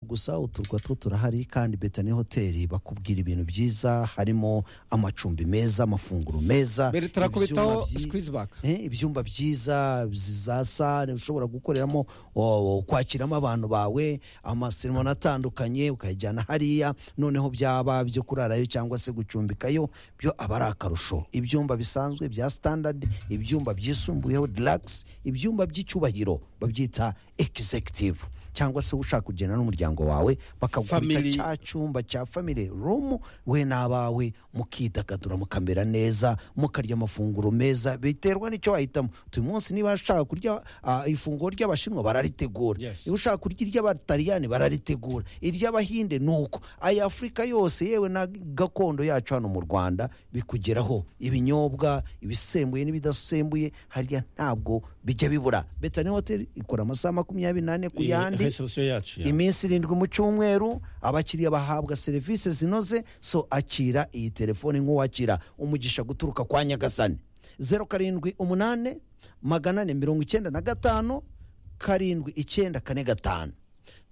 gusa uturwa two turahari kandi beta ni hoteli bakubwira ibintu byiza harimo amacumbi meza amafunguro meza mbere turakubitaho ibyumba byi- sikwizi baka Eh, ibyumba byiza za sale ushobora gukoreramo o- kwakiramo abantu bawe amaseremoni atandukanye ukayajyana hariya noneho byaba byo kurarayo cyangwa se gucumbikayo byo aba ari akarusho ibyumba bisanzwe bya standard ibyumba byisumbuyeho deluxe ibyumba by'icyubahiro babyita executive cyangwa se ushaka kugenda n'umuryango wawe bakagukubita Family. cya cyumba cya family room we n'abawe mukidagadura mukamera neza mukarya amafunguro meza biterwa n'icyo wahitamo uyu munsi niba ushaka kurya ah, ifunguro ry'abashinwa bararitegura Yes. niba ushaka kurya iry'abataliyani bararitegura iry'abahinde ni uko aya afurika yose yewe na gakondo yacu hano mu rwanda bikugeraho ibinyobwa ibisembuye n'ibidasembuye hariya ntabwo bijya bibura betani hoteli ikora amasaha makumyabiri n'ane ku yandi resebusiyo yacu ya. iminsi irindwi mu cyumweru abakiriya bahabwa serivisi zinoze so akira iyi telefoni nk'uwakira umugisha guturuka kwa nyagasani zeru karindwi umunani magana ane mirongo icyenda na gatanu karindwi icyenda kane gatanu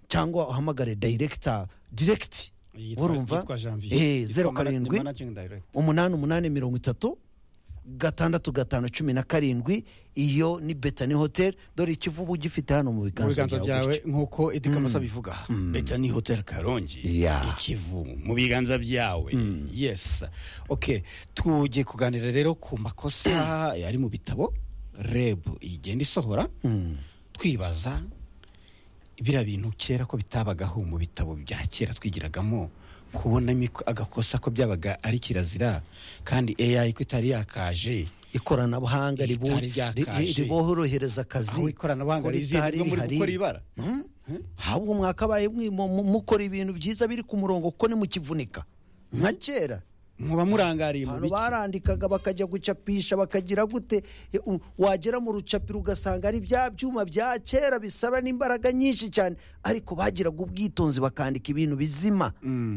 cyangwa uhamagare dayiregita diregiti Yitwa- urumva yitwa janvier Eh, Yitwa zeru mana- ni karindwi managing director. umunani umunani mirongo itatu gatandatu gatanu cumi na karindwi iyo ni betani hoteli dore ikivubu gifite hano mu mu biganza biganza byawe byawe nk'uko edi kamosa abivuga beta ni hoteli karongi Yeah. ikivu mu biganza byawe yes ok tujye kuganira rero ku makosa ari mu bitabo rebu igenda isohora twibaza biriya bintu kera ko bitabagaho mu bitabo bya kera twigiragamo kubona imiko- agakosa ko byabaga ari kirazira kandi AI ko itari yakaje ikoranabuhanga ribu- Itari ri- ryakaje. riborohereza akazi aho ikoranabuhanga kuko rizinduka muri rihari. gukora ibara Hmm? ahubwo mwakabaye mwi- mu- mu- mukora ibintu byiza biri ku murongo kuko ni mukivunika nka kera muba murangariye mu abantu biki barandikaga bakajya gucapisha bakagira gute E, u- wagera mu rucapiro ugasanga ari bya byuma bya kera bisaba n'imbaraga nyinshi cyane ariko bagiraga ubwitonzi bakandika ibintu bizima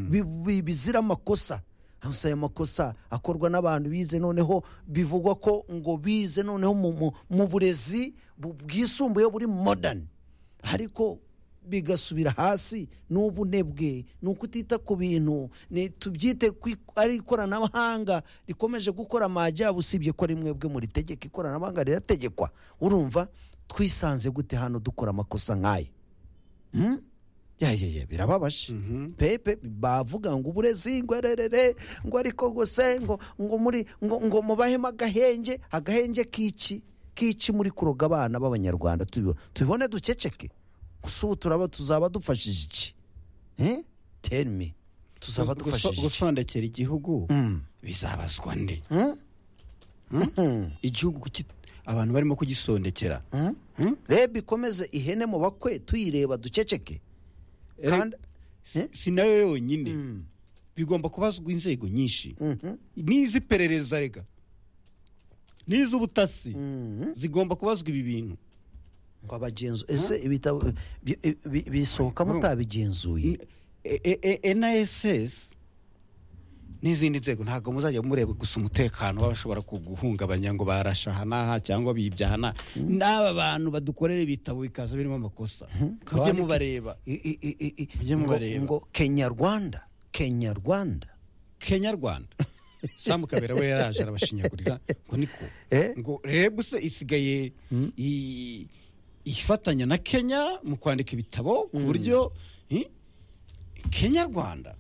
bi- bi- bizira amakosa gusa aya makosa akorwa n'abantu bize noneho bivugwa ko ngo bize noneho mu- mu- mu burezi bu- bwisumbuye buri modern ariko bigasubira hasi n'ubunebwe ni ukutita ku bintu ni tubyite ku ik- ari ikoranabuhanga rikomeje gukora amajyabo usibye ko rimwe bwe muri tegeko ikoranabuhanga rirategekwa urumva twisanze gute hano dukora amakosa nk'aya Hmm? ya ya ya birababaje pepe bavuga ngo uburezi ngo ererere ngo ariko ngo se ngo ngo muri ngo ngo mubahemo agahenge agahenge k'iki k'iki muri kuroga abana b'abanyarwanda tubi- tubibone dukeceke gusa ubu turaba tuzaba dufashije iki Eh? tell me tuzaba Guso- dufashije iki gusondekera igihugu Mm. bizabazwa nde Hmm? Mhm. igihugu kuki- abantu barimo kugisondekera Hmm? Hmm? reba ikomeze ihene mu bakwe tuyireba dukeceke Eh, kandi si- eh? si nayo yonyine Mm. bigomba kubazwa inzego nyinshi Mhm. n'iz'iperereza rega n'iz'ubutasi Mhm. zigomba kubazwa ibi bintu ngo abagenzu ese ibitabo bi- bi- bi- bisohoka Bro. mutabigenzuye nass n'izindi nzego ntabwo muzajya mureba gusa umutekano w'abashobora kuguhungabanya ngo barasha aha n'aha cyangwa bibye aha n'aha n'aba bantu badukorera ibitabo bikaza birimo amakosa mujye Kandi- mubareba I- i- i- i- i- Mujye ngo- mubareba. ngo kenya rwanda kenya rwanda kenya rwanda samu kabera we yaraje arabashinyagurira ngo niko Eh? ngo rebu se isigaye i- ifatanya na kenya mu kwandika ibitabo ku buryo eh, kenya rwanda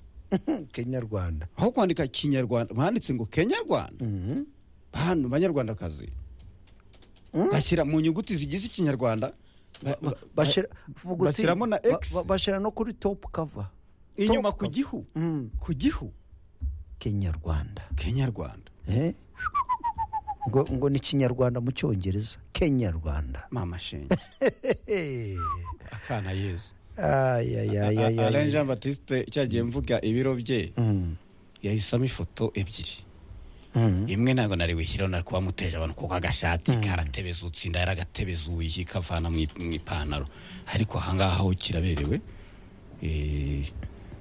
kenya rwanda aho kwandika kinyarwanda banditse ngo kenya rwanda Mhm. bantu banyarwandakazi bashyira mu nyuguti zigize ikinyarwanda ba- ba- Bashira- vuga uti- bashyiramo na ba- X. ba- bashyira no kuri top cover inyuma Top ku cover. gihu Mm. ku gihu kenya rwanda kenya rwanda Eh? ngo ngo ni kinyarwanda mu cyongereza kenya rwanda mama shenge Eh. akana yezu Ay, ay, ay, ay, ay. alain jean batiste cyagiye mvuga ibiro bye Mm. yahisamo ifoto ebyiri Mm. imwe ntabwo nari wishyiraho nari kuba muteje abantu kuko agashati karatebezutse inda yaragatebezuye kavana mu i- mu ipantaro ariko ahangaha ho kiraberewe Eh,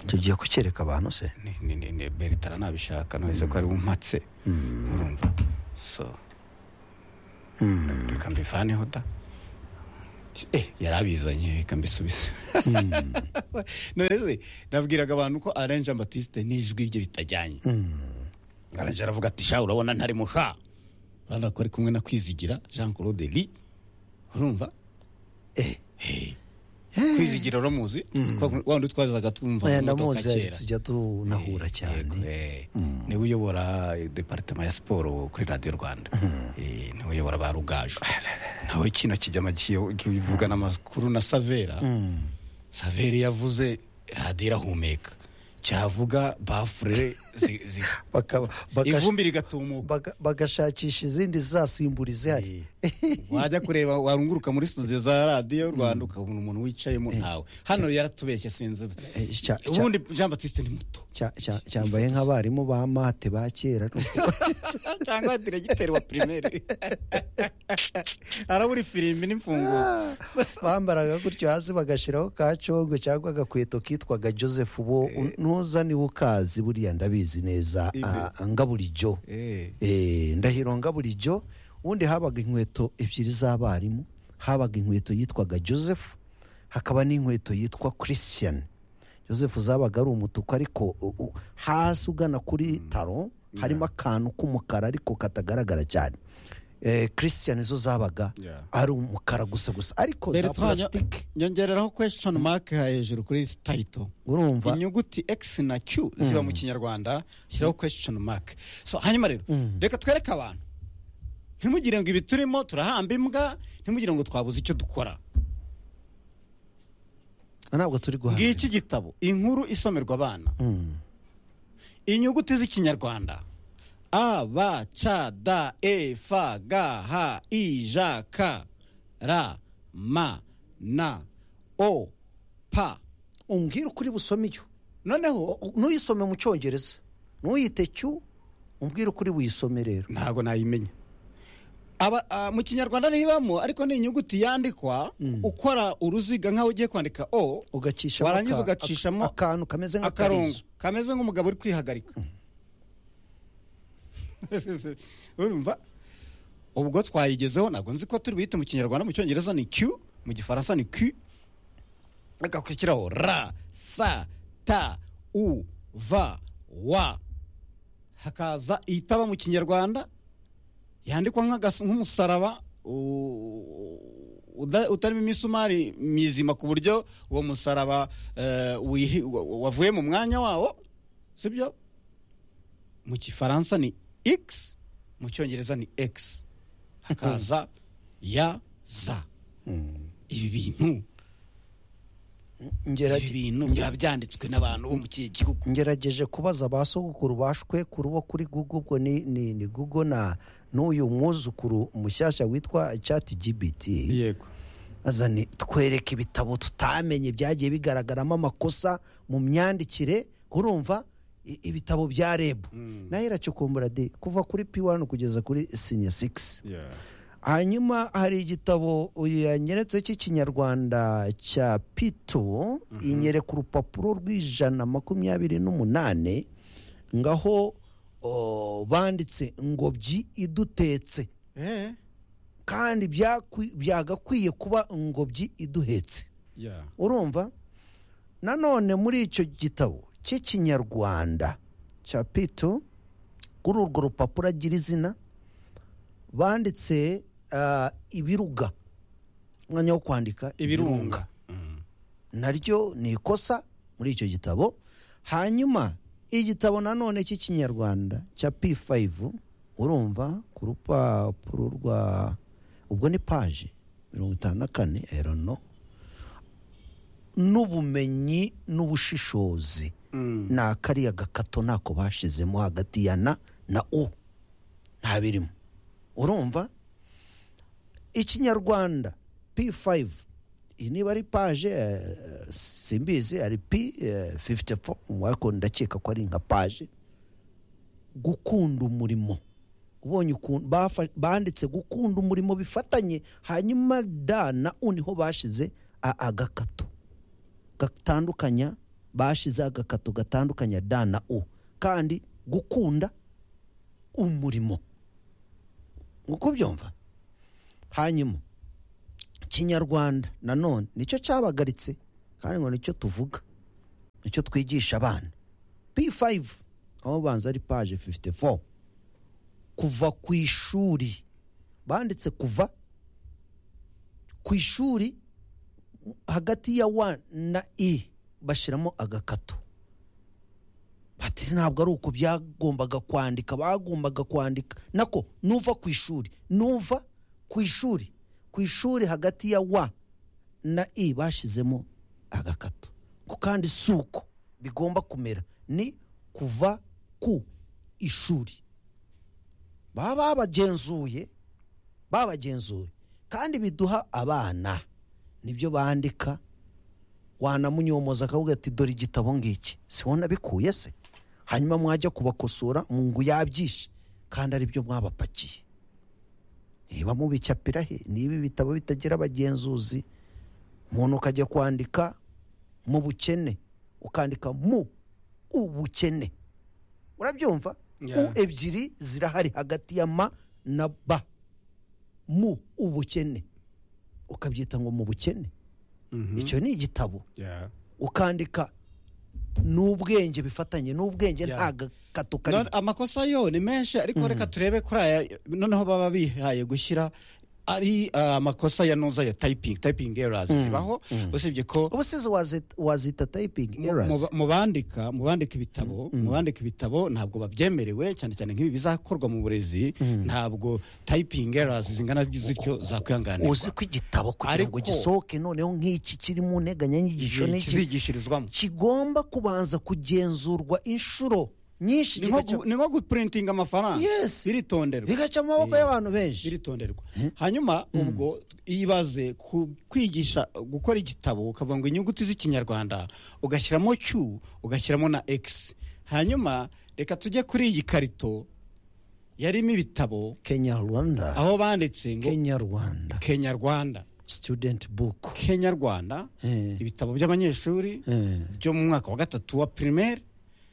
tugiye kucyereka abantu se ni- ni- ni- ni- beritara nabishaka nahise ko ari bumpatse urumva so reka mbivaneho da eh yari abizanye reka mbisubize none nabwiraga abantu ko aranje ambatisite n'ijwi rye bitajyanye aranje aravuga ati sha urabona ntari musha urabona ko ari kumwe na kwizigira jean claude ri urumva Eh. Eh. kwizigira uramuzi wa wundi twazaga twumva Oya, mu modoka ndamuzi kera tujya tunahura Eh, cyane yego, eh. niwe uyobora eh, departema ya siporo kuri radiyo rwanda Eh, niwe uyobora ba rugajo nawe kino kijyama kiyo- kivugana amakuru na savera savera yavuze radiyo irahumeka cyavuga bafure zi- zi- Bakaba- bagasha- ivumbi rigatumuka baga- bagashakisha izindi zizasimbura izihari wajya kureba warunguruka muri studio za radiyo rwanda ukabona umuntu wicayemo ntawe hano yaratubeshye sinzi Eh, cya- cya- ubundi jean batiste ni muto Cya- cya- cyambaye nk'abarimu ba mate ba kera cyangwa diregiteri wa pirimeri arabura ifirimbi n'imfunguzo bambaraga gutyo hasi bagashiraho ka congo cyangwa agakweto kitwaga joseph bo ntuza niba ukazi buriya ndabizi neza ah, ngaburijyo Eh. Eh, ndahiro ngaburijyo ubundi habaga inkweto ebyiri z'abarimu habaga inkweto yitwaga joseph hakaba n'inkweto yitwa christian joseph zabaga ari umutuku ariko u- u- hasi ugana kuri taro harimo akantu k'umukara ariko katagaragara cyane Eh, christian zo zabaga Yeah. ari umukara gusa gusa ariko za Bertrand, purasitike nyongereraho question mark hejuru kuri title urumva inyuguti x na q ziba mu kinyarwanda shyiraho question mark so hanyuma rero reka twereke abantu ntimugire ngo ibi turimo turahamba imbwa ntimugire ngo twabuze icyo dukora ntabwo turi guhana ngiki gitabo inkuru isomerwa abana Mm. inyuguti z'ikinyarwanda a b c d e f g h i j k r m n o p umbwire ukuri busome iyo noneho ntuyisome mu cyongereza ntuyite cyu umbwire ukuri buyisome rero ntabwo nayimenya aba ah, mu kinyarwanda ntibamo ariko ni inyuguti yandikwa ukora uruziga nk'aho ugiye kwandika o ugacishamo Warangiza aka- ugacishamo aka- akantu kameze akarongo nk'akarizo kameze nk'umugabo uri kwihagarika urumva ubwo twayigezeho ntabwo nzi ko turi buyite mu kinyarwanda mu cyongereza ni q mu gifaransa ni q agakurikiraho ra sa ta u va wa hakaza itaba mu kinyarwanda yandikwa nk'agas- nk'umusaraba u- uda- utarimo imisumari mizima ku buryo uwo musaraba eh, wihi- wa- wa- wavuye mu mwanya wawo sibyo mu gifaransa ni x mu cyongereza ni x hakaza ya za ibi bintu Ngerage- ibi bintu biba byanditswe n'abantu bo mu kihe gihugu ngerageje kubaza ba sogokuru bashwekuru bo kuri google ubwo ni ni ni google na n'uyu mwuzukuru mushyashya witwa chat gbt yego azane twereke ibitabo tutamenye byagiye bigaragaramo amakosa mu myandikire urumva i- ibitabo bya reb nayo iracukumbura de kuva kuri p1 kugeza kuri sinya 6 hanyuma hari igitabo yanyeretse cy'ikinyarwanda cya pito inyereka urupapuro rw'ijana makumyabiri n'umunane ngaho o, banditse ngobyi idutetse Eh, kandi byakwi- byagakwiye kuba ngobyi iduhetse yeah. urumva nanone muri icyo gitabo cy'ikinyarwanda cya pito kuri urwo rupapuro agira izina banditse ah, ibiruga umwanya wo kwandika ibirunga Mm. naryo ni ikosa muri icyo gitabo hanyuma igitabo nanone cy'ikinyarwanda cya p5 urumva ku rupapuro rwa ubwo ni paje mirongo itanu na kane erono n'ubumenyi n'ubushishozi ni akariya gakato ntako bashizemo hagati ya na na u nta birimo urumva ikinyarwanda p5 iyi niba ari paje eh, simbizi ari p54 wako ndakeka ko ari nka paje gukunda umurimo ubonye ukuntu bafa- banditse gukunda umurimo bifatanye hanyuma da na u niho bashize a- agakato gatandukanya bashize agakato gatandukanya da na u kandi gukunda umurimo uko byumva hanyuma kinyarwanda nanone nicyo cyabagaritse kandi ngo nicyo tuvuga nicyo twigisha abana p5 aho banza ari paje 54 kuva ku ishuri banditse kuva ku ishuri hagati ya wa na i bashyiramo agakato bati ntabwo ari uko byagombaga kwandika bagombaga kwandika nako nuva ku ishuri nuva ku ishuri ku ishuri hagati ya wa na i bashyizemo agakato ko kandi si uko bigomba kumera ni kuva ku ishuri baba babagenzuye babagenzuye kandi biduha abana nibyo bandika wanamunyomoza akavuga ati dore igitabo ngiki si wowe nabikuye se hanyuma mwajya kubakosora mu ngo yabyishe kandi aribyo mwabapakiye niba mubicapira he niba ibitabo bitagira abagenzuzi umuntu ukajya kwandika mu bukene ukandika mu ubukene urabyumva u Yeah. ebyiri zirahari hagati ya ma na ba mu ubukene ukabyita ngo mu bukene icyo ni igitabo Yeah. ukandika n'ubwenge bifatanye n'ubwenge Yeah. nta gakato None karimo amakosa yo ni menshi ariko reka turebe kuri aya noneho baba bihaye gushyira ari ah, amakosa ya noza ya tayipingi tayipingi erazi zibaho usibye ko ubu size wazita- wazita tayipingi mu- mu erasi mu bandika mu bandika ibitabo mu bandika ibitabo ntabwo babyemerewe cyane cyane nk'ibi bizakorwa mu burezi ntabwo tayipingi erazi zingana zityo zakwihanganirwa uzi ko igitabo kugira ngo Ariko- gisohoke noneho nk'iki kiri mu nteganyanyigisho Igihe n'iki kizigishirizwamo kigomba kubanza kugenzurwa inshuro nyinshi ni nko kigaca- gu- ni nko gupurintinga amafaranga Yes. biritonderwa bigaca mu maboko Eh. y'abantu benshi biritonderwa hanyuma ubwo ibaze ku kwigisha gukora igitabo ukavuga ngo inyuguti z'ikinyarwanda ugashyiramo q ugashyiramo na x hanyuma reka tujye kuri iyi karito yarimo ibitabo kenya rwanda aho banditse ngo kenya rwanda kenyarwanda student book kenyarwanda Eh. ibitabo by'abanyeshuri Eh. byo mu mwaka wa gatatu wa primaire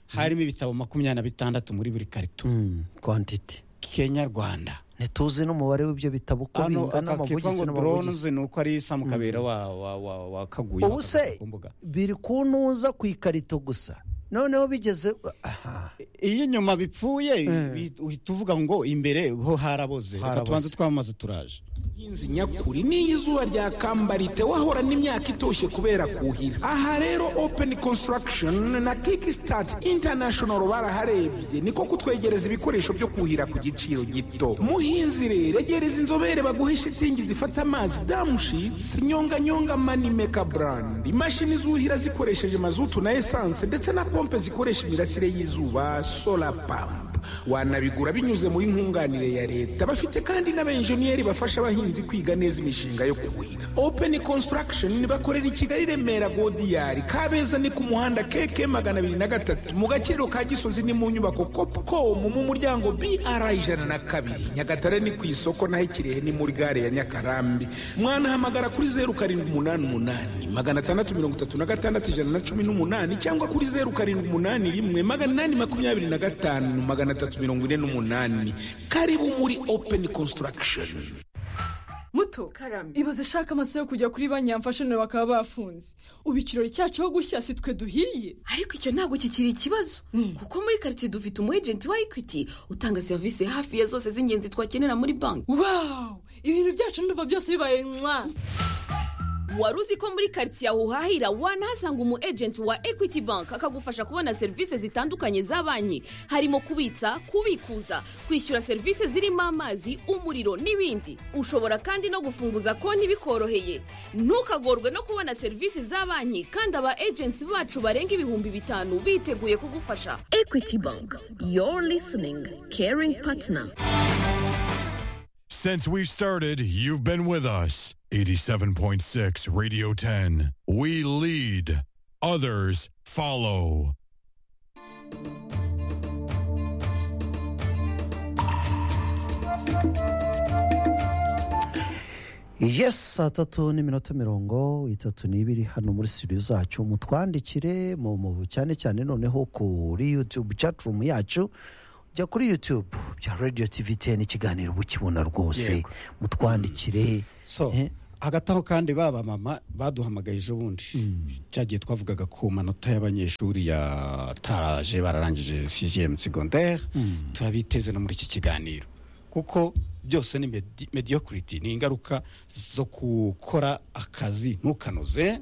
harimo ibitabo makumyabiri na bitandatu muri buri karito Mm, quantity kenyarwanda ntituzi n'umubare w'ibyo bitabo uko hano bingana akakitwa amabugisi ngo n'amabugisi drones ni uko ari samu kabera wa wa wa wa kaguye ubu bakabishyira se ku mbuga biri kuntuza ku ikarito gusa noneho bigeze aha iyo inyuma bipfuye bi- uhita uvuga ngo imbere ho haraboze reka Haraboze. tubanze twamaze turaje Inzi nyakuri n'iyo izuba rya kambarite wahorana imyaka itoshye kubera kuhira aha rero open construction na kickstart international baraharebye niko kutwegereza ibikoresho byo kuhira ku giciro gito muhinzi rero egereza inzobere baguhe shitingi zifata amazi damushitsi nyonganyonga manimeka brand imashini zuhira zikoresheje mazutu na esanse ndetse na pompe zikoresha imirasire y'izuba solar pump wanabigura binyuze muri nkunganire ya leta bafite kandi n'abenjeniyeri bafasha abahinzi kwiga neza imishinga yo kuhira open construction bakorera i kigali remera godiyari kabeza ni ku muhanda keke magana abiri na gatatu mu gaciro ka gisozi ni mu nyubako copcom mu muryango br ijana na kabiri nyagatare ni ku isoko naho i kirehe ni muri gare ya nyakarambi mwanahamagara kuri zeru karindwi umunani umunani magana atandatu mirongo itatu na gatandatu ijana na cumi n'umunani cyangwa kuri zeru karindwi umunani rimwe magana inani makumyabiri na gatanu magana atatu mirongo ine n'umunani karibu muri open construction muto karame ibaze ashaka amasaha yo kujya kuri banki yamfashe none bakaba bafunze ubu ikirori cyacu aho gushya si twe duhiye ariko icyo ntabwo kikiri ikibazo kuko muri karitsiye dufite umu ejenti wa ekwiti utanga serivisi hafi ya zose z'ingenzi twakenera muri banki wawu ibintu byacu ndumva byose bibaye mwa wari uzi ko muri karitsiye aho uhahira wanahasanga umu ejenti wa ekwiti banki akagufasha kubona serivisi zitandukanye za banki harimo kubitsa kubikuza kwishyura serivisi zirimo amazi umuriro n'ibindi ushobora kandi no gufunguza konti bikoroheye ntukagorwe no kubona serivisi za banki kandi aba ejenti bacu barenga ibihumbi bitanu biteguye kugufasha equity bank your listening caring partner Since we've started, you've been with us. 87.6 Radio 10. We lead, others follow. yes saa tatu n'iminota mirongo itatu n'ibiri hano muri studio zacu mutwandikire mu mu cyane cyane noneho kuri youtube chatroom yacu jya kuri youtube bya radio tv 10 ikiganiro ukibona rwose Yego. mutwandikire so Eh? hagati aho kandi ba bamama baduhamagaye ejo bundi cyagiye twavugaga ku manota y'abanyeshuri yataraje bararangije sisiyemu segonderi turabiteze no muri iki kiganiro kuko byose ni medi- mediocrity ni ingaruka zo gukora akazi ntukanoze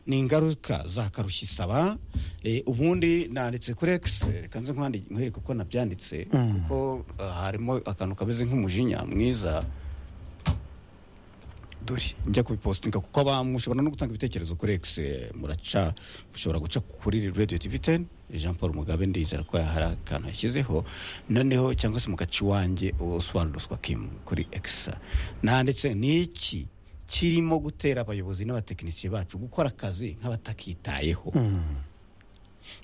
ni ingaruka za karushya isaba Eh, ubundi nanditse kuri x reka nze nkwandi- nkwereke uko nabyanditse kuko ah, harimo akantu kameze nk'umujinya mwiza dore njya kubipositinga kuko abantu mushobora no gutanga ibitekerezo kuri x muraca mushobora guca kuri radio tv 10 jean paul mugabe ndizera ko hari akantu yashyizeho noneho cyangwa se mu gace iwanjye oswaldoswa kim kuri x nanditse ni iki kirimo gutera abayobozi n'abatekinisiye bacu gukora akazi nk'abatakitayeho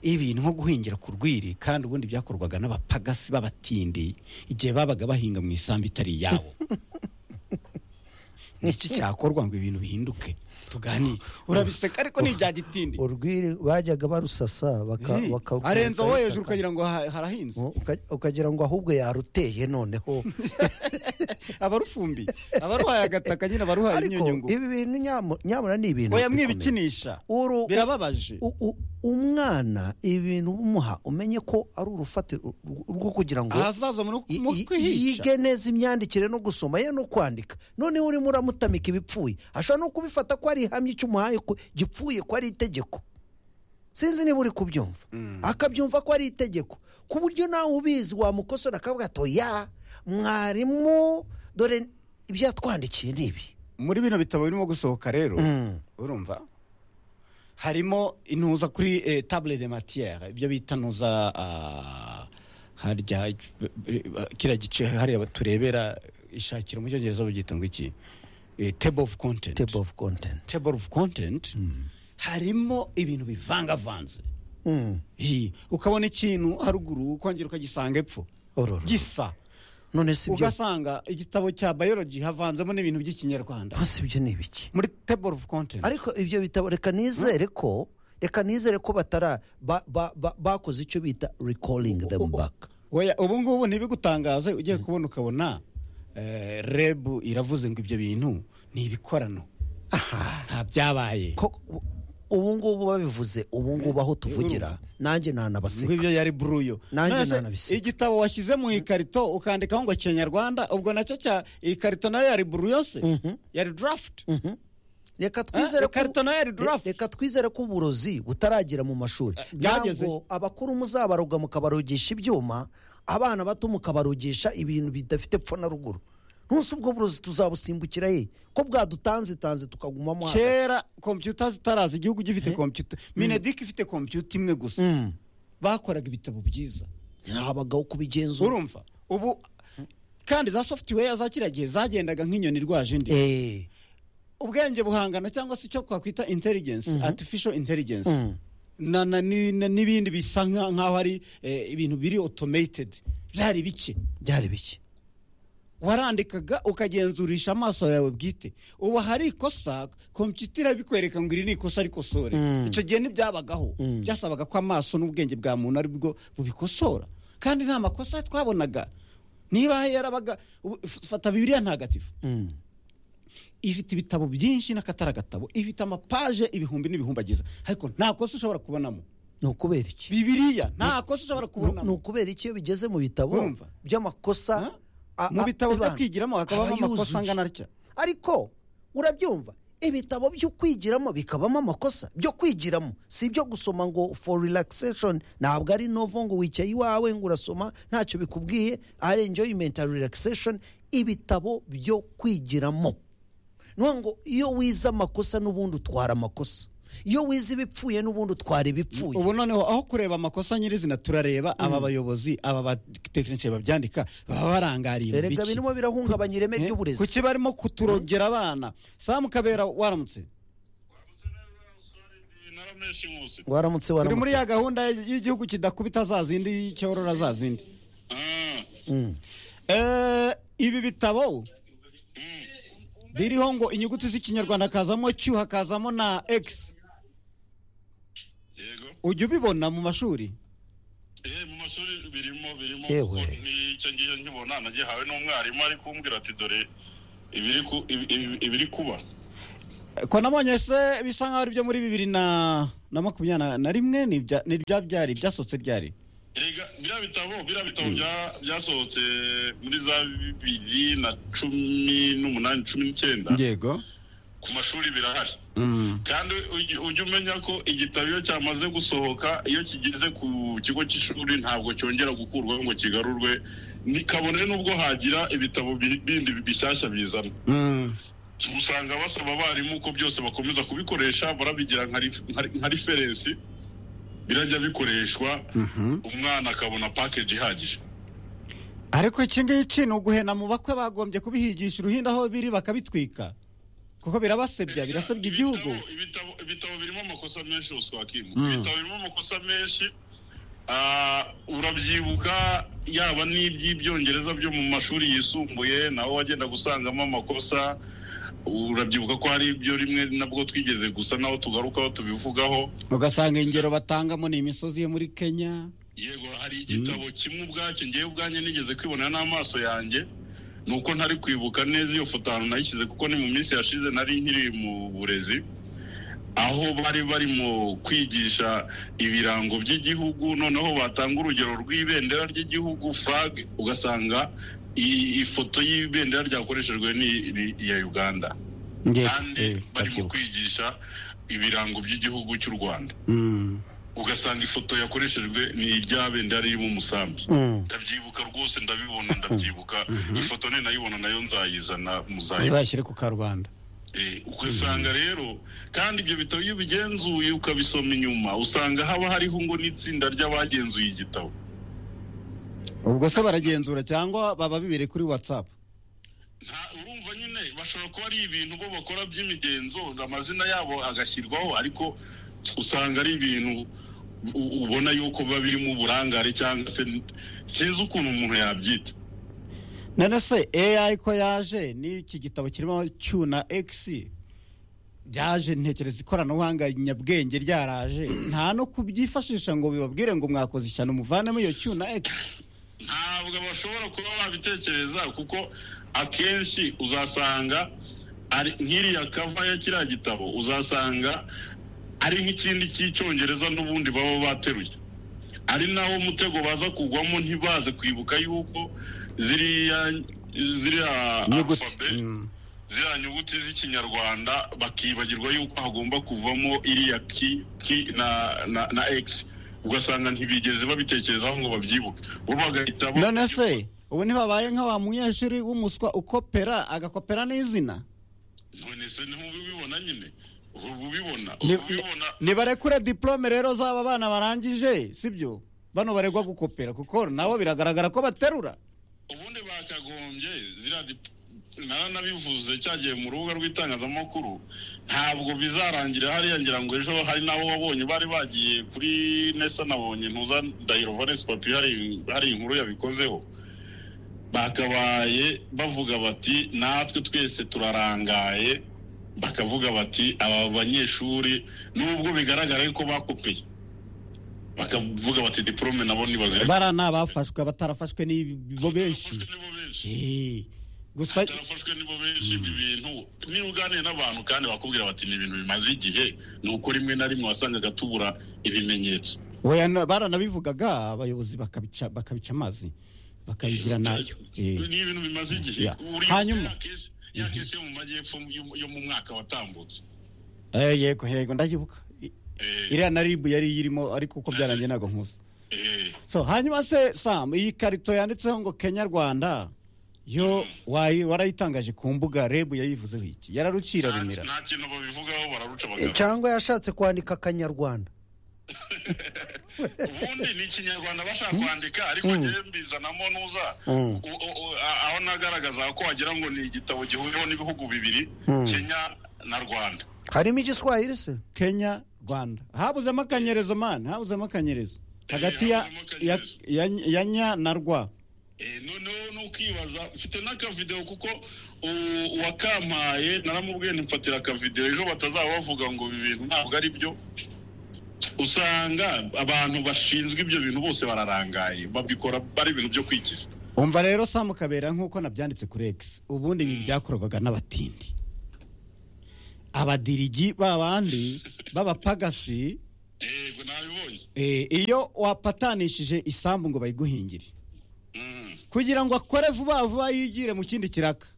ibintu nko guhingira ku rwiri kandi ubundi byakorwaga n'abapagasi b'abatindi igihe babaga bahinga mu isambu itari iyabo ni iki cyakorwa ngo ibintu bihinduke tuganire urabiseka ariko ni ibya gitindi urwiri bajyaga barusasa baka- Eh, baka- arenza wowe baka- hejuru ukagira ngo ha- harahinze Uka- ukagira ngo ahubwo yaruteye noneho abarufumbi abaruhaye agataka nyine abaruhaye ariko inyunyungu ibi bintu nyamu- nyamara ni ibintu oya bikomeye. mwibikinisha Uru- birababaje u- u- umwana ibintu umuha umenye ko ari urufatiro rw- rwo kugira ngo ahazaza mu i- mu i- kwihica yige neza imyandikire no gusoma ye no kwandika noneho urimo uramutamika ibipfuye ashobora no kubifata ko ari ihamya icyo umuhaye ko gipfuye ko ari itegeko sinzi niba uri kubyumva akabyumva ko ari itegeko ku buryo nawe ubizi wamukosora akavuga ato ya mwarimu dore ibyo yatwandikiye ni ibi muri bino bitabo birimo gusohoka rero Mm. urumva harimo intuza kuri eh, table de matière ibyo bita ntuza ah, harya eh, kiriya gice hariya turebera ishakira mu cyongereza babyita ngo iki Eh, table of content table of content table of content harimo ibintu bivangavanze Mm. Hi, ukabona ikintu haruguru ukongera ukagisanga epfo Ororo. gisa none si ibyo ugasanga igitabo cya biology havanzemo n'ibintu by'ikinyarwanda hasi ibyo ni ibiki muri table of content ariko ibyo bitabo reka nizere ko reka nizere ko batara ba- ba- ba- bakoze icyo bita recalling them back Oya, ubu ngubu ntibigutangaze ugiye kubona ukabona eh, rebu iravuze ngo ibyo bintu ni ibikorano nta byabaye ko u- ubu ngubu babivuze ubu ngubu aho tuvugira nanjye ngo ntanabaseka ibyo yari buruyo Nanjye Nonese nanabisiga. igitabo washyize mu ikarito ukandikaho ngo kinyarwanda ubwo nacyo cya ikarito nayo yari buruyo se yari draft reka twizere Eh, ikarito nayo yari draft. re- reka twizere ko uburozi butaragera mu mashuri byageze. ntabwo abakuru muzabaroga mukabarogesha ibyuma abana bato mukabarogesha ibintu bidafite pfo na ruguru ntunsi ubwo burozi tuzabusimbukira ye ko bwadutanzitanze tukagumamo hagati kera kompiyuta zitaraza igihugu gifite kompiyuta minedike ifite kompiyuta imwe gusa bakoraga ibitabo byiza ntihabagaho kubigenzura urumva ubu kandi za software za kiriya gihe zagendaga nk'inyoni irwaje indi eee ubwenge buhangana cyangwa se icyo twakwita intelligence artificial intelligence na- na- ni- na- n'ibindi bisa nka- nk'aho ari eh, ibintu biri automated byari bike byari biki warandikaga ukagenzurisha amaso yawe bwite ubu hari ikosa kompiyuta irabikwereka ngo iri ni ikosa rikosore icyo gihe ntibyabagaho byasabaga ko amaso n'ubwenge bwa muntu ari bwo bubikosora kandi nta makosa twabonaga niba yarabaga ubu- f- fata bibiriya ntagatifu ifite ibitabo byinshi n'akatari agatabo ifite amapaje ibihumbi n'ibihumbi agize ariko nta kosa ushobora kubonamo ni ukubera iki bibiriya nta kosa ushobora Ni- ni kubonamo ukubera iki iyo bigeze mu bitabo Urumva? by'amakosa a- mu a- bitabo byo ibanga. kwigiramo hakabaho Aba amakosa yuzuye. angana atya ariko urabyumva ibitabo byo kwigiramo bikabamo amakosa byo kwigiramo si ibyo gusoma ngo for relaxation ntabwo ari novo ngo wicaye iwawe ngo urasoma ntacyo bikubwiye ari enjoyment and relaxation ibitabo byo kwigiramo niyo ngo iyo wize amakosa n'ubundi utwara amakosa iyo wize ibipfuye n'ubundi utwara ibipfuye ubu noneho aho kureba amakosa nyirizina turareba aba bayobozi aba batekinisiye babyandika baba barangariye mu erega biki. birimo birahungabanya ireme Eh, ry'uburezi kuki barimo kuturogera abana samu kabera waramutse naramushimuse waramutse turi muri waramutse ya gahunda y'igihugu kidakubita za zindi y'icyorora za zindi Eh, ibi bitabo biriho ngo inyuguti z'ikinyarwanda hakazamo cy hakazamo na x yego ujya ubibona mu mashuri eh mu mashuri birimo birimo Yewe. kuko nicyo ngiye nkibona nagihawe n'umwarimu ari kumbwira ati dore ibiri ku- ibi- ibi- ibiri kuba ko nabonye se bisa nkaho ari byo muri bibiri na na makumyabiri na- na rimwe ni ibya- ni ibya byari byasohotse ryari erega biriya bitabo biriya bitabo bya- byasohotse muri za bibiri na cumi n'umunani cumi n'icyenda yego ku mashuri birahari Mm. kandi ujye ujye umenya ko igitabo iyo cyamaze gusohoka iyo kigeze ku kigo cy'ishuri ntabwo cyongera gukurwaho ngo kigarurwe ni kabone n'ubwo hagira ibitabo bi- bindi bishyashya bizana Mm. usanga basaba abarimu ko byose bakomeza kubikoresha barabigira nka rif- nka- nka referensi birajya bikoreshwa Mhm. umwana akabona pakeji ihagije ariko iki ngiki ni uguhena mu bakwe bagombye kubihigisha uruhinda aho biri bakabitwika kuko birabasebya birasebya igihugu Ibitabo- ibitabo ibitabo birimo amakosa menshi uswakimu Mm. ibitabo birimo amakosa menshi ah, urabyibuka yaba n'iby'ibyongereza byo mu mashuri yisumbuye naho wagenda gusangamo amakosa urabyibuka ko hari ibyo rimwe nabwo twigeze gusa naho tugarukaho tubivugaho ugasanga ingero batangamo ni imisozi yo muri kenya yego hari igitabo kimwe ubwacyo ngewe ubwanjye nigeze kwibonera n'amaso yanjye ni uko ntari kwibuka neza iyo foto ahantu nayishyize kuko ni mu minsi yashize nari nkiri mu burezi aho bari barimo kwigisha ibirango by'igihugu noneho batanga urugero rw'ibendera ry'igihugu flag ugasanga i- ifoto y'ibendera ryakoreshejwe ni ni iya uganda Nge- kandi eh, barimo ndabyibuka. kwigisha ibirango by'igihugu cy'u rwanda Mm. ugasanga ifoto yakoreshejwe ni iryabendera ririmo umusambi ndabyibuka rwose ndabibona ndabyibuka ifoto ne nayibona nayo nzayizana muzayibona uzashyire ku karubanda Eh, ugasanga rero kandi ibyo bitabo iyo ubigenzuye ukabisoma inyuma usanga haba hariho ngo n'itsinda ry'abagenzuye igitabo ubwo se baragenzura cyangwa baba bibiri kuri whatsapp Nta- urumva nyine bashobora kuba ari ibintu bo bakora by'imigenzo amazina yabo agashyirwaho ariko usanga ari ibintu u- ubona yuko biba birimo uburangare cyangwa se sinzi ukuntu umuntu yabyita none se ai ko yaje n'iki gitabo kirimo cyuna x byaje ntekereza ikoranabuhanga nyabwenge ryaraje nta no kubyifashisha ngo bibabwire ngo mwakoze ishyano muvanemo iyo cyuna x ntabwo bashobora kuba babitekereza kuko akenshi uzasanga ari nk'iriya kava ya kiriya gitabo uzasanga ari nk'ikindi cy'icyongereza n'ubundi baba bateruye ari naho umutego baza kugwamo ntibaze kwibuka yuko ziriya ziriya inyuguti alphabet, Mm. ziriya nyuguti z'ikinyarwanda bakibagirwa yuko hagomba kuvamo iriya ki, ki na, na, na x ugasanga ntibigeze babitekerezaho ngo babyibuke bo bagahita bo- none se ubu ntibabaye nka wa munyeshuri w'umuswa ukopera agakopera n'izina none se niho ubibona nyine ubu ubibona Ni- ubu ubibona nibarekure diplome rero z'aba bana barangije sibyo bano baregwa gukopera kuko nabo biragaragara ko baterura ubundi bakagombye ziriya dip- naranabivuze cyagiye mu rubuga rw'itangazamakuru ntabwo bizarangira hariya ngira ngo ejo hari n'abo wabonye bari bagiye kuri nesa nabonye ntuza ndahiro valence papi hari hari inkuru yabikozeho bakabaye bavuga bati natwe twese turarangaye bakavuga bati aba banyeshuri nubwo bigaragara ko bakopeye bakavuga bati diporome nabo ntibazira bara ni abafashwe abatarafashwe ni bo benshi nibo benshi Eh, gusa tarafashwe nibo benshi ibi bintu niba uganiye n'abantu kandi bakubwira bati ni ibintu bimaze igihe ni uko rimwe na rimwe wasangaga tubura ibimenyetso oya na- baranabivugaga abayobozi bakabica bakabica amazi bakabigira nayo Eh, ni ibintu bimaze igihe Ya. Uri- Hanyuma- ya kesi- ya kesi yo mu majyepfo yo- yo mu mwaka watambutse eh, yego yego ndayibuka I- Eh, iriya na ribu yari irimo ariko uko byarangiye ntabwo nkuze eh, so hanyuma se sam iyi karito yanditseho ngo kenya rwanda yo wayi- warayitangaje ku mbuga rebu yayivuzeho iki yararucira rumira nta kintu babivugaho bararuca Eh, bagana cyangwa yashatse kwandika akanyarwanda ubundi ni ikinyarwanda bashaka kwandika ariko ngewe mbizanamo nuza Mm. u- u- u- a- aho nagaragaza ko wagira ngo ni igitabo gihuriweho n'ibihugu bibiri kenya na rwanda harimo igiswahili se kenya rwanda habuzemo akanyerezo mani habuzemo akanyerezo hagati ya, habuzemo ya, ya, ya nya na rwa Eh, noneho ni ukibaza mfite n'akavidewo kuko u- uwakampaye naramubwiye ntimfatira akavidewo ejo batazaba bavuga ngo ibi bintu ntabwo ari byo usanga abantu bashinzwe ibyo bintu bose bararangaye babikora ari ibintu byo kwikiza umva rero samu kabera nk'uko nabyanditse kuri x ubundi ibi byakorwaga n'abatindi abadirigi babandi b'abapagasi yego nabibonye eh, iyo wapatanishije isambu ngo bayiguhingire Mm. kugira ngo akore vuba vuba yigire mu kindi kiraka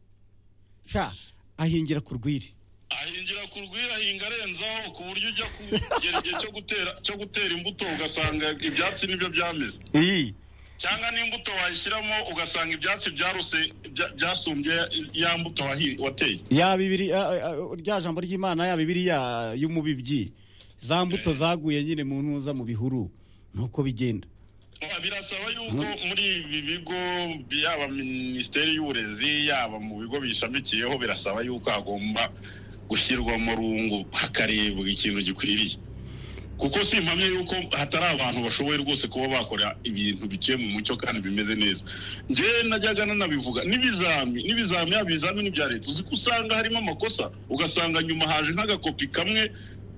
sha ahingira ku rwiri ahingira ku rwiri ahinga arenzaho ku buryo ujya kugera igihe cyo gutera cyo gutera imbuto ugasanga ibyatsi nibyo byameze iyi cyangwa n'imbuto wayishyiramo ugasanga ibyatsi byaruse bya- byasumbye ya mbuto wahi- wateye yaba ibiri a- a- a- rya jambo ry'imana yaba ibiri ya- y'umubibyi za mbuto zaguye nyine mu ntuza mu bihuru nuko bigenda Ah, birasaba yuko muri ibi bigo yaba minisiteri y'uburezi yaba mu bigo bishamikiyeho birasaba yuko hagomba gushyirwamo rungu hakarebwa ikintu gikwiriye kuko si impamya yuko hatari abantu bashoboye rwose kuba bakora ibintu biciye mu mucyo kandi bimeze neza njyewe najyaga nanabivuga n'ibizami n'ibizami yaba ibizamini bya leta uzi ko usanga harimo amakosa ugasanga nyuma haje nk'agakopi kamwe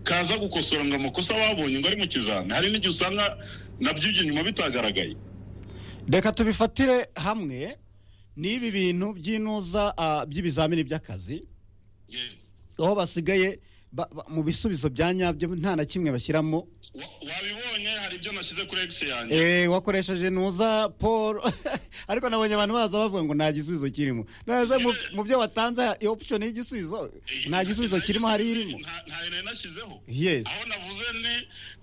kaza gukosora ngo amakosa babonye ngo ari mu kizami hari n'igihe usanga nabyo ibyo nyuma bitagaragaye reka tubifatire hamwe n'ibi bintu by'intuza ah, by'ibizamini by'akazi aho basigaye ba- ba- mu bisubizo bya nyabyo nta na kimwe bashyiramo Wa- wabibonye hari ibyo nashyize kuri egisi yanjye Eh, wakoresheje ntuza paul ariko nabonye abantu baza bavuga ngo nta gisubizo kirimo neza mu- mu byo watanze iyo option y'igisubizo nta gisubizo kirimo hari irimo Nta- ntayo nari nashyizeho yes aho navuze ni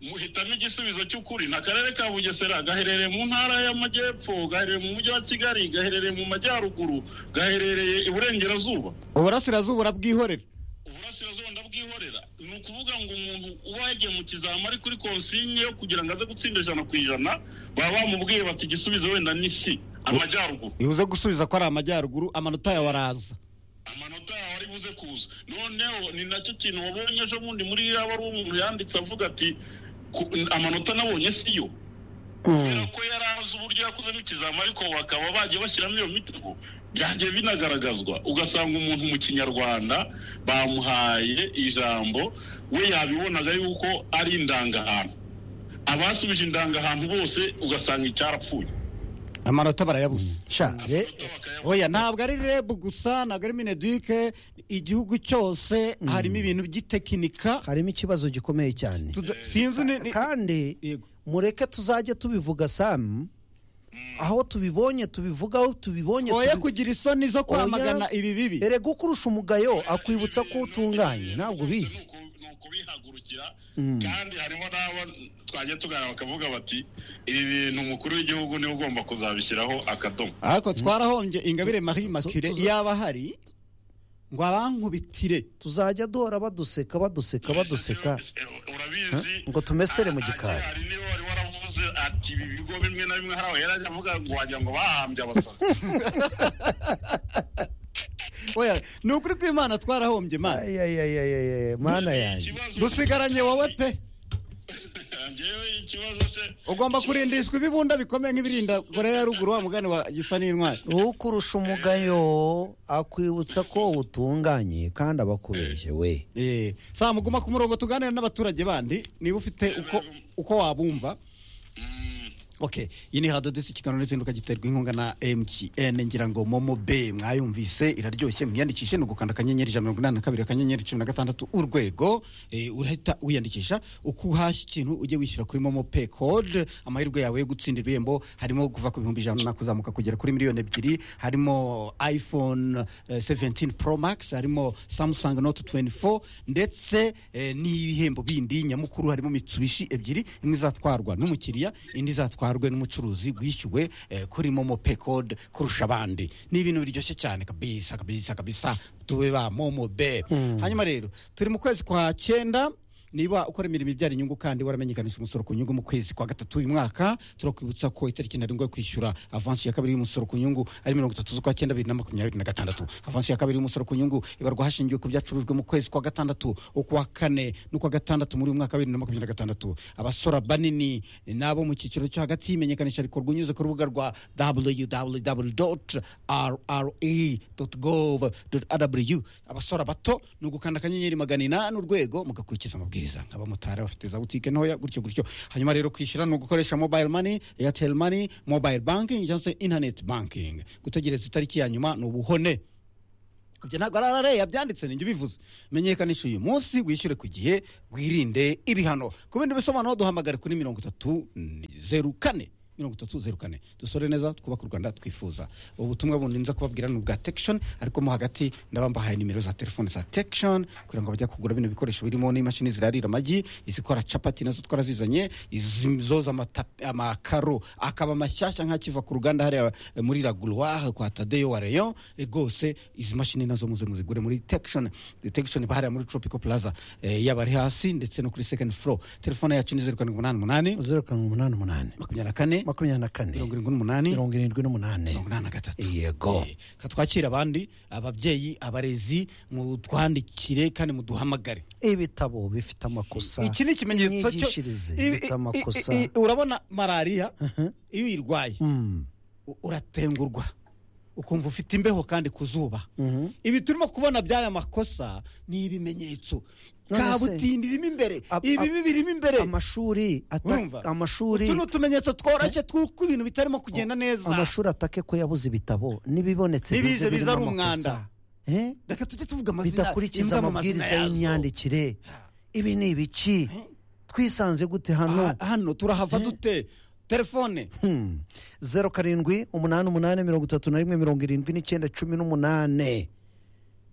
muhitamo igisubizo cy'ukuri ni akarere ka bugesera gaherereye mu ntara y'amajyepfo gaherereye mu mujyi wa kigali gaherereye mu majyaruguru gaherereye iburengerazuba uburasirazuba urabwihorera uburasirazuba ndabwihorera ni ukuvuga ngo umuntu uba yagiye mu kizami ari kuri konsinye yo kugira ngo aze gutsinda ijana ku ijana baba bamubwiye bati igisubizo wenda ni si amajyaruguru bivuze gusubiza ko ari amajyaruguru amanota yawe araza amanota yawe ari buze kuza noneho ni nacyo kintu wabonye ejo bundi muri yaba ari umuntu yanditse avuga ati ku- amanota nabonye si yo kubera ko yari azi uburyo yakozemo ikizami ariko bakaba bagiye bashyiramo iyo mitego byagiye binagaragazwa ugasanga umuntu mu kinyarwanda bamuhaye ijambo we yabibonaga yuko ari indangahantu abasubije indangahantu bose ugasanga icyarapfuye amanota barayabuze cyane oya ntabwo ari rebu gusa ntabwo ari mineduke igihugu cyose harimo ibintu by'itekinika harimo ikibazo gikomeye cyane Tuda- sinzi ni- ni- kandi Yego. mureke tuzajye tubivuga samu aho tubibonye tubivugaho tubibonye oya tubi- kugira isoni zo kwamagana Oya. ibi bibi erega ukurusha umugayo akwibutsa ko utunganye ntabwo ubizi ni ukubihagurukira kandi harimo n'abo twajya tuganira bakavuga bati ibi bintu umukuru w'igihugu niwe ugomba kuzabishyiraho akadomo ariko twarahombye ingabire marie makire tuza- yaba hari ngo abankubitire tuzajya duhora baduseka baduseka baduseka urabizi ngo tumesere mu gikari. hari niba wari waravuze ati ibi bigo bimwe na bimwe hari aho yari ajya avuga ngo wagira ngo bahambye abasazi oya ni ukuri kw'imana twarahombye imana ayayayayaye mana yanjye Ikibazo- dusigaranye wowe pe Njyewe ikibazo se ugomba kurindishwa ibibunda bikomeye nk'ibirinda koreya ya ruguru wa mugani wa gisa n'intwari ukurusha umugayo akwibutsa ko utunganye kandi aba akubeshye we Eh, saa muguma ku murongo tuganira n'abaturage bandi niba ufite uko uko wabumva ok iyi ni hado disi ikiganiro n'izinduka giterwa inkunga na mtn ngira ngo momo be mwayumvise iraryoshye mwiyandikishe ni ugukanda akanyenyeri ijana na mirongo inani na kabiri akanyenyeri cumi na gatandatu urwego Eh, urahita wiyandikisha uko uhashya ikintu ujye wishyura kuri momo pe code amahirwe yawe yo gutsindira ibihembo harimo kuva ku bihumbi ijana kuzamuka kugera kuri miliyoni ebyiri harimo iphone eh, 17 pro max harimo samsung note 24 ndetse eh, n'ibihembo bindi nyamukuru harimo mitsubishi ebyiri imwe izatwarwa n'umukiriya indi izatwarwe n'umucuruzi wishyuwe eh, kuri momo pay code kurusha abandi ni ibintu biryoshye cyane kabisa kabisa kabisa tube ba momo be hanyuma rero turi mu kwezi kwa cyenda niba ukora imirimo ibyara inyungu kandi waramenyekanisha umusoro ku nyungu mu kwezi kwa gatatu uyu mwaka turakwibutsa ko itariki ntarengwa yo kwishyura avansi ya kabiri y'umusoro ku nyungu ari mirongo itatu z'ukwa cyenda bibiri na makumyabiri na gatandatu avansi ya kabiri y'umusoro ku nyungu ibarwa hashingiwe ku byacurujwe mu kwezi kwa gatandatu ukwa kane n'ukwa gatandatu muri uyu mwaka wa bibiri na makumyabiri na gatandatu abasora banini n'abo mu cyiciro cyo hagati imenyekanisha rikorwa unyuze ku rubuga rwa www.rre.gov.rw abasora bato ni ugukanda akanyenyeri magana inani urwego mugakurikiza amabwiriza abamotari bafite za butike ntoya gutyo gutyo hanyuma rero kwishyura ni ugukoresha mobile money airtel money mobile banking cyangwa se internet banking gutegereza itariki ya nyuma ni ubuhone ibyo ntabwo ari arariya byanditse ninjye ubivuze menyekanisha uyu munsi wishyure ku gihe wirinde ibihano ku bindi bisobanuro duhamagare kuri mirongo itatu ni zeru kane mirongo itatu zeru kane dusore neza twubake u rwanda twifuza ubu butumwa bundi nza kubabwira ni ubwa tekishoni ariko mo hagati ndabambahaye nimero za telefone za tekishoni kugira ngo bajya kugura bino bikoresho birimo n'imashini zirarira amagi izikora capati nazo twarazizanye izi- zoza amatapi- amakaro akaba mashyashya nk'akiva ku ruganda hariya eh, muri raguruwaha kwa tadeyo wa reyo eh, rwose izi mashini nazo muze muzigure muri tekishoni tekishoni bahariya muri tropico plaza eh, yaba ari hasi ndetse no kuri sekendi furo telefone yacu ni zeru karindwi umunani umunani zeru karindwi umunani umunani makumyabiri na kane makumyabiri na kane mirongo irindwi n'umunani mirongo irindwi n'umunani mirongo inani na gatatu yego Eh, ka twakire abandi ababyeyi abarezi mutwandikire kandi muduhamagare ibitabo bifite amakosa iki ni ikimenyetso cyo inyigishirize I- i- zifite i- amakosa i- i- urabona malariya iyo uyirwaye Mm, u- uratengurwa ukumva ufite imbeho kandi ku zuba mhm. ibi turimo kubona by'aya makosa ni ibimenyetso None se- kabutindi irimo imbere Ab- ibibi ab- birimo imbere amashuri ata- Urumva? amashuri utu ni utumenyetso tworoshye tw'uko ibintu bitarimo kugenda neza amashuri atake ko yabuze ibitabo n'ibibonetse n'ibize bize biza birimo ari amakosa. umwanda Eh? reka tujye tuvuga amazina bidakurikiza imbwa mu amabwiriza mazina yazo. y'imyandikire ibi ni ibiki twisanze gute hano Aha- hano turahava dute telefone Hmm. zeru karindwi umunani umunani mirongo itatu na rimwe mirongo irindwi n'icyenda cumi n'umunani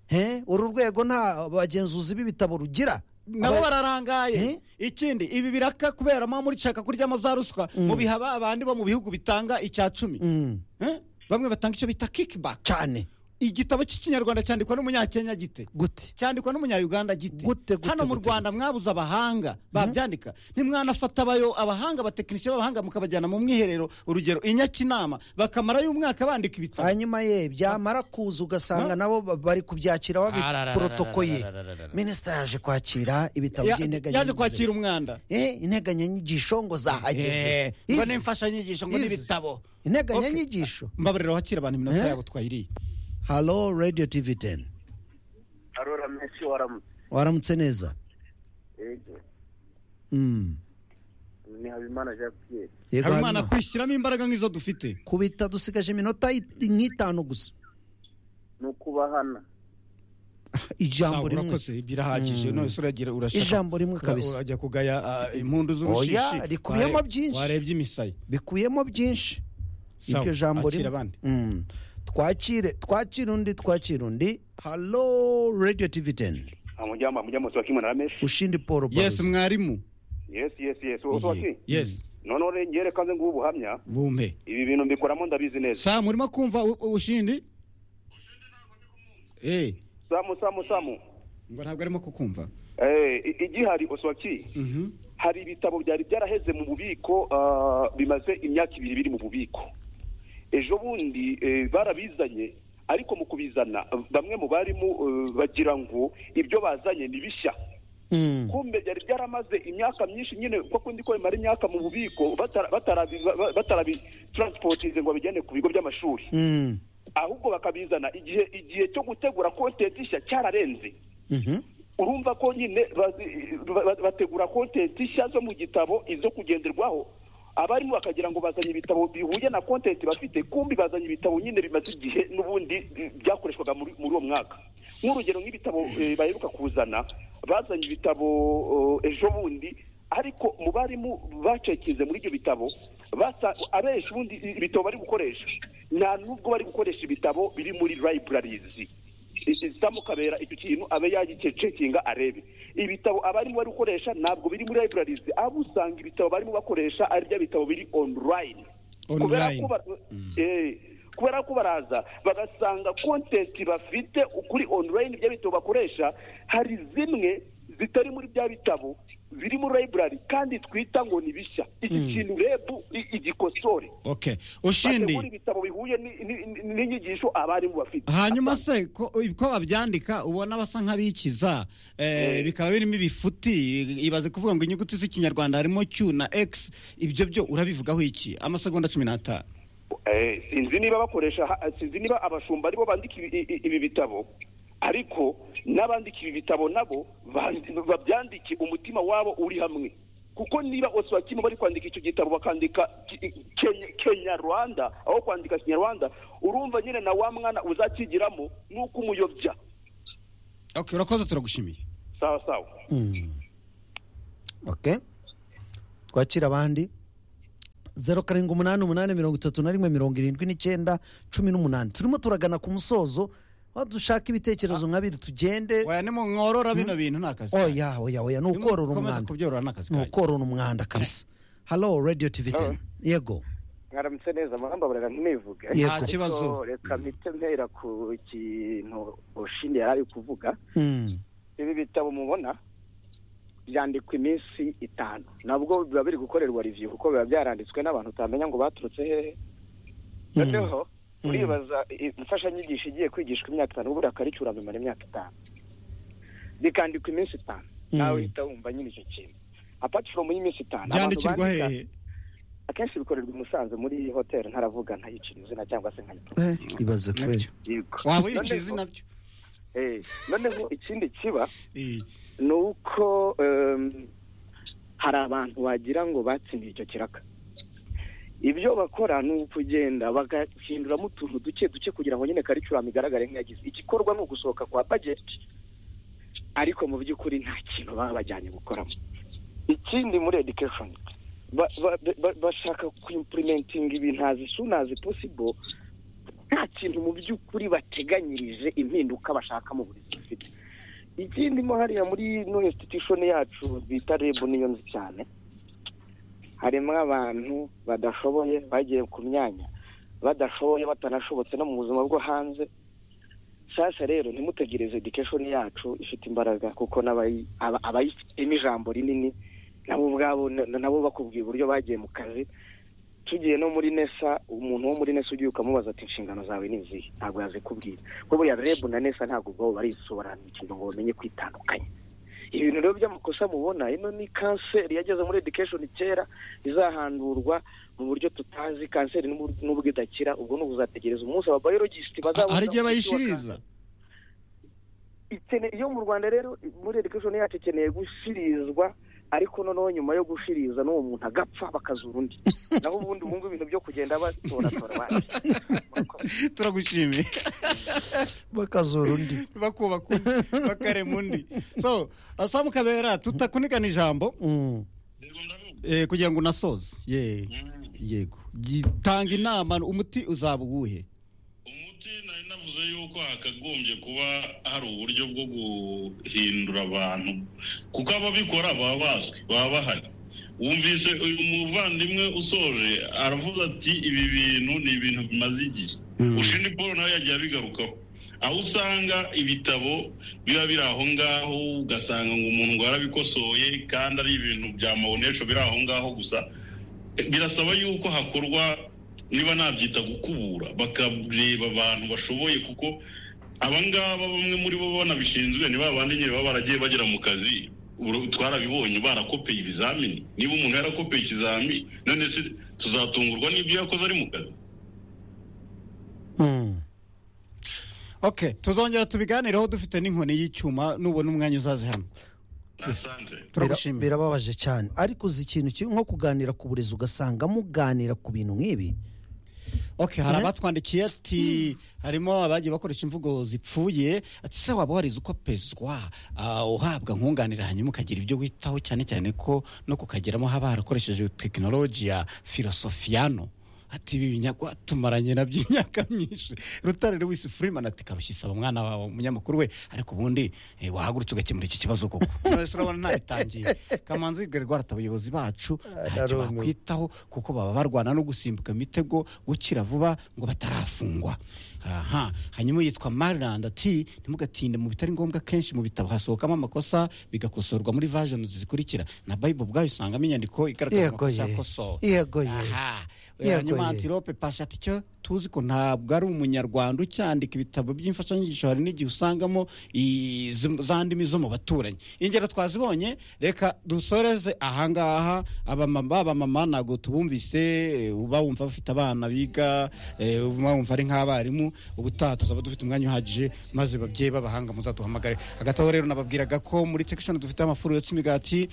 Eh? uru rwego nta bagenzuzi b'ibitabo rugira nabo Aba- bararangaye ikindi ibi biraka kubera mwa murishaka kuryamo za ruswa mubiha ba- abandi bo mu bihugu bitanga icya cumi Mm, Eh? bamwe batanga icyo bita kickback cyane igitabo cy'ikinyarwanda cyandikwa n'umunyakenya gite gute cyandikwa n'umunyayuganda gite Gute, gute, hano mu gute, rwanda mwabuze abahanga babyandika ntimwanafata abayo abahanga abatekinisiye b'abahanga mukabajyana mu mwiherero urugero inyakinama bakamarayo umwaka bandika ibitabo hanyuma ye byamara kuza ugasanga nabo ba- bari kubyakira babiporotokoye minisita yaje kwakira ibitabo Ya- yaje by'integanyanyigisho kwakira umwanda Eh, integanyanyigisho ngo zahageze Eh, ngo Izi- n'imfashanyigisho ngo Izi. n'ibitabo integanyanyigisho mbabarira wakira abantu iminota Eh? yabo twayiriye halo radiyo tivi teni arora menshi waramutse waramutse neza ego Mm. ni habimana jean pierre yego habimana Habimana. kwishyiramo imbaraga nk'izo dufite kubita dusigaje iminota i- nk'itanu gusa ni ukubahana ijambo Sawa, rimwe urakoze birahagije none se uragira urashaka Ijambo rimwe ura- kabisa. urajya kugaya ah, impundu z'urushishi Oya, rikubiyemo Wareb- byinshi. warebye imisaya bikuyemo byinshi Sawa, iryo jambo akira rimwe abandi Mm. twakire twakire undi twakire undi halo radiyo tivi teni amujyamba amujyamba sohakimo narameshi ushindi paul yes baruzi mwarimu yes yes yes sohaki yes noneho rero njyewe reka nze nguhe ubuhamya bumpe ibi bintu mbikoramo ndabizi neza samu urimo kumva u- u- ushindi Eh, samu samu samu ngo ntabwo arimo kukumva Eh, i- igihari osohaki Mhm. hari ibitabo byari byaraheze mu bubiko ah, bimaze imyaka ibiri biri mu bubiko ejo bundi eh, barabizanye ariko mu kubizana bamwe mu barimu eh, bagira ngo ibyo bazanye ni bishya Mm. kumbe byari byaramaze imyaka myinshi nyine uko kundi ko bimara imyaka mu bubiko batara- batarabi- ba- batarabi transportize ngo babijyane ku bigo by'amashuri Mm. ahubwo bakabizana igihe igihe cyo gutegura kontenti nshya cyararenze Mhm. urumva ko nyine bazi- ba- ba- bategura kontenti nshya zo mu gitabo izo kugenderwaho abarimu bakagira ngo bazanye ibitabo bihuye na kontenti bafite kumbi bazanye ibitabo nyine bimaze igihe n'ubundi eh, byakoreshwaga muri muri uwo mwaka nk'urugero nk'ibitabo eh, baheruka kuzana bazanye ibitabo eh, ejo bundi ariko mu barimu bacekinze muri ibyo bitabo basa abenshi ubundi ibitabo bari gukoresha nta n'ubwo bari gukoresha ibitabo biri muri libraries isamu kabera icyo kintu abe yagicekinga arebe ibitabo abarimo bari gukoresha ntabwo biri muri libraries abo usanga ibitabo barimo bakoresha ari bya bitabo biri online kubera Online. ko ba- eh, kubera ko baraza bagasanga content bafite kuri online bya bitabo bakoresha hari zimwe zitari muri bya bitabo biri muri library kandi twita ngo ni bishya iki kintu reb i- igikosore okay bategura ushindi ibitabo bihuye ni- ni- ni- n'inyigisho abarimu bafite hanyuma se ko ko babyandika ubona basa nk'abikiza eh, bikaba birimo ibifuti ibaze kuvuga ngo inyuguti z'ikinyarwanda harimo q na x ibyo byo urabivugaho iki amasegonda cumi n'atanu Eh, sinzi niba bakoresha ha- sinzi niba abashumba aribo bandika ibi- i- ibi bitabo ariko n'abandika ibi bitabo nabo bandi- babyandike umutima wabo uri hamwe kuko niba oswakimo bari kwandika icyo gitabo bakandika ki- Kenya- kenyarwanda aho kwandika kinyarwanda urumva nyine na wa mwana uzakigiramo ni uko umuyobya okay urakoze turagushimiye sawa sawa ok twakira abandi zeru karindwi umunani umunani mirongo itatu na rimwe mirongo irindwi n'icyenda cumi n'umunani turimo turagana ku musozo aho dushaka ibitekerezo nka biri tugende waya nimworora bino bintu ni akazi kanyu. oya oya oya ni ukorora Nimukomeza umwanda kubyorora ni akazi ni kanyu. ukorora umwanda kabisa halo radiyo tivi teni yego mwaramutse neza amahamba barara ntibivuge Yego. Nta kibazo. Ariko reka mpite mpera ku kintu ushindi yari ari kuvuga Mm, ibi bitabo mubona byandikwa iminsi itanu nabwo biba biri gukorerwa reviyu kuko biba byaranditswe n'abantu utamenya ngo baturutse hehe noneho uribaza i- imfashanyigisho igiye kwigishwa imyaka itanu ubundi akaricyura bimara imyaka itanu bikandikwa iminsi itanu nawe uhita wumva nyine icyo kintu apart from y'iminsi itanu abantu byandikirwa bandika- hehe akenshi bikorerwa i Musanze muri hoteli ntaravuga ntayicira izina cyangwa se nkayitwa eh, ibaze kweli yego waba yiciye Noneho- izina byo eh, noneho ikindi kiba Eh, ni uko em, hari abantu wagira ngo batsindiye icyo kiraka ibyo bakora ni ukugenda bagahinduramo utuntu duke duke kugira ngo nyine karicurama igaragare nk'iyagize igikorwa ni ugusohoka kwa bajeti ariko mu by'ukuri nta kintu baba bajyanye gukoramo ikindi muri education ba- ba- ba- bashaka kuimpurimentinga ibintu as soon as possible nta kintu mu by'ukuri bateganyirije impinduka bashaka mu burezi bafite ikindi mo hariya muri no institution yacu bita reb niyo nzi cyane harimo abantu badashoboye bagiye ku myanya badashoboye batanashobotse no mu buzima bwo hanze shyashya rero ntimutegereze education yacu ifite imbaraga kuko n'abayi- aba- abayifitemo ijambo rinini nabo ubwabo na- nabo bakubwiye uburyo bagiye mu kazi tugiye no muri nesa umuntu wo muri nesa ugiye ukamubaza ati inshingano zawe ni izihe ntabwo yazikubwira kuko buriya rebu na nesa ntabwo ubwabo barisobanukirwa ngo bamenye kwitandukanya ibintu rero by'amakosa mubona ino ni kanseri yageze muri education kera izahandurwa mu buryo tutazi kanseri n'ubwo- n'ubwo idakira ubwo ni ubuzategereza umunsi ababayologisiti bazabona hari igihe umuti wa bayishiriza ikeneye iyo mu rwanda rero muri education yacu ikeneye gushirizwa ariko noneho nyuma yo gushiriza n'uwo muntu agapfa bakazura undi naho ubundi ubu ngubu ibintu byo kugenda batoratora bandi turagushimiye bakazura undi bakubaka undi bakarema undi so asamu kabera tutakunikan ijambo Mm, Yego, ndabivuga. eh, kugira ngo unasoze ye Mm. yego gitanga inama umuti uzaba uwuhe umuti nari navuze yuko hakagombye kuba hari uburyo bwo guhindura abantu kuko ababikora baba bazwi baba bahari wumvise uyu muvandimwe usoje aravuze ati ibi bintu ni ibintu bimaze igihe ushindi paul nawe yagiye abigarukaho aho usanga ibitabo biba biri aho ngaho ugasanga ngo umuntu ngo yarabikosoye kandi ari ibintu bya mabonesho biri aho ngaho gusa birasaba yuko hakorwa niba nabyita gukubura bakareba abantu bashoboye kuko abangaba bamwe muri bo banabishinzwe ni ba bandi nyine baba baragiye bagera mu kazi Uru- twarabibonye barakopeye ibizamini niba umuntu yarakopeye ikizamini none se tuzatungurwa n'ibyo yakoze ari mu kazi mm. okay tuzongera tubiganireho dufite n'inkoni y'icyuma nubona umwanya uzaze hano asante Bira- turagushimiye birababaje cyane ariko uzi ikintu kimwe nko kuganira ku burezi ugasanga muganira ku bintu nk'ibi okay hari abatwandikiye ati harimo abagiye bakoresha imvugo zipfuye ati se waba warize uko pezwa ah, uhabwa nkunganira hanyuma ukagira ibyo witaho cyane cyane ko no kukageramo haba harakoresheje tekinoloji ya filosofiyano ati ibi binyago tumaranye nabyo imyaka myinshi rutare lewis freeman ati karushye isaba umwana wawe umunyamakuru we ariko ubundi eh, wahagurutse ugakemura iki kibazo koko none se urabona ntabitangiye kamanzi rwarata abayobozi bacu ntacyo Narumiwe. bakwiye kwitaho kuko baba barwana no gusimbuka imitego gukira vuba ngo batarafungwa aha hanyuma yitwa mariland ati ntimugatinde mu bitari ngombwa kenshi mu bitabo hasohokamo amakosa bigakosorwa muri vajoni zikurikira na bible ubwayo usangamo inyandiko igaragaza Yego amakosa ye. yakosowe Yego ye. aha Yego ye. hanyuma antilope pasi ati cyo tuzi ko ntabwo ari umunyarwanda ucyandika ibitabo by'imfashanyigisho hari n'igihe usangamo i- zo- za ndimi zo mu baturanyi ingero twazibonye reka dusoreze ahangaha abamama abamama ntabwo tubumvise eh, uba wumva bafite abana biga eh, uba wumva ari nk'abarimu ubutaha tuzaba dufite umwanya uhagije maze babyeyi b'abahanga muzaduhamagare hagati aho rero nababwiraga ko muri tekishoni dufite amafuru yotsa imigati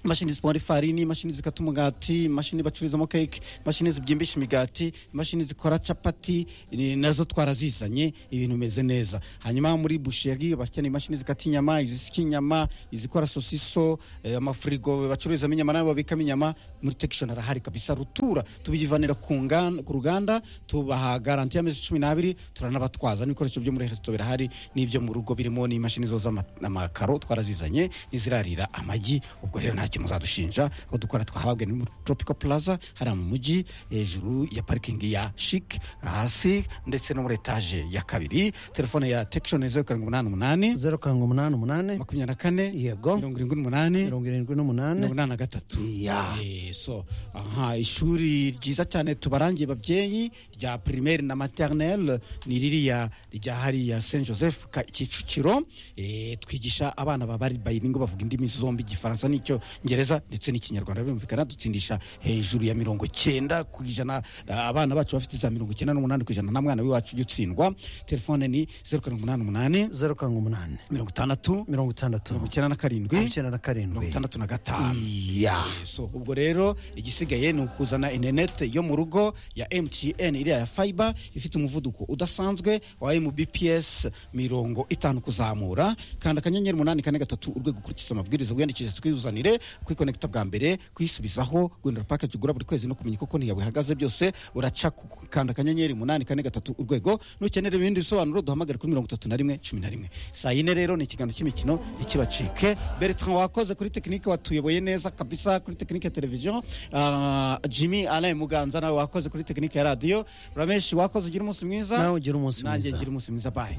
imashini zipomora ifarini imashini zikata umugati imashini bacururizamo keke imashini zibyimbisha imigati imashini zikora capati ni- nazo twarazizanye ibintu bimeze neza hanyuma muri busheri bakeneye imashini zikata inyama izisika inyama izikora sosiso eh, amafirigo bacururizamo inyama n'abo babikamo inyama muri tekishoni arahari kabisa rutura tubivanira ku nganda- ku ruganda tubaha garanti y'amezi cumi n'abiri turanabatwaza n'ibikoresho byo muri resito birahari n'ibyo mu rugo birimo n'imashini zoza ama- amakaro twarazizanye n'izirarira amagi ubwo rero nta kintu uzadushinja aho dukora twahabwa ni muri tropical plaza hariya mu mujyi hejuru ya parikingi ya shik hasi ndetse no muri etaje ya kabiri telefone ya tekishoni zeru karindwi umunani umunani zeru karindwi umunani umunani makumyabiri na kane Yego. mirongo irindwi n'umunani mirongo irindwi n'umunani mirongo inani na gatatu Ya. Eh, so aha ishuri ryiza cyane tubarangiye babyeyi rya primaire na maternelle ni ririya rya hariya saint joseph Ka- kicukiro Eh, twigisha abana babari bayiringo bavuga indimi zombi igifaransa n'icyongereza ndetse n'ikinyarwanda birumvikana dutsindisha hejuru ya mirongo cyenda ku ijana Ah, abana bacu bafite za mirongo cyenda n'umunani ku ijana nta mwana w'iwacu ujya utsindwa telefone ni zeru karindwi umunani umunani zeru karindwi umunani mirongo itandatu mirongo itandatu mirongo icyenda na karindwi mirongo icyenda na mirongo karindwi itandatu na gatanu ya so ubwo rero igisigaye ni ukuzana interineti yo mu rugo ya mtn iriya ya fiber ifite umuvuduko udasanzwe wa mbps mirongo itanu kuzamura kanda akanyenyeri umunani kane gatatu urwego ukurikiza amabwiriza wiyandikishe twizanire kwikonekita bwa mbere kuyisubizaho guhindura package ugura buri kwezi no kumenya uko konti yawe ihagaze byose uraca ku- ku- kanda akanyenyeri umunani kane gatatu urwego nukenera ibindi bisobanuro duhamagare kuri mirongo itatu na rimwe cumi na rimwe saa yine rero ni ikiganiro cy'imikino ntikibacike bertrand wakoze kuri tekinike watuyoboye neza kabisa kuri tekinike ya televiziyo Ah, jimmy alain muganza nawe wakoze kuri tekinike ya radiyo rameshi wakoze ugira umunsi mwiza Nawe ugira umunsi nanjye mwiza. ngira umunsi mwiza bayi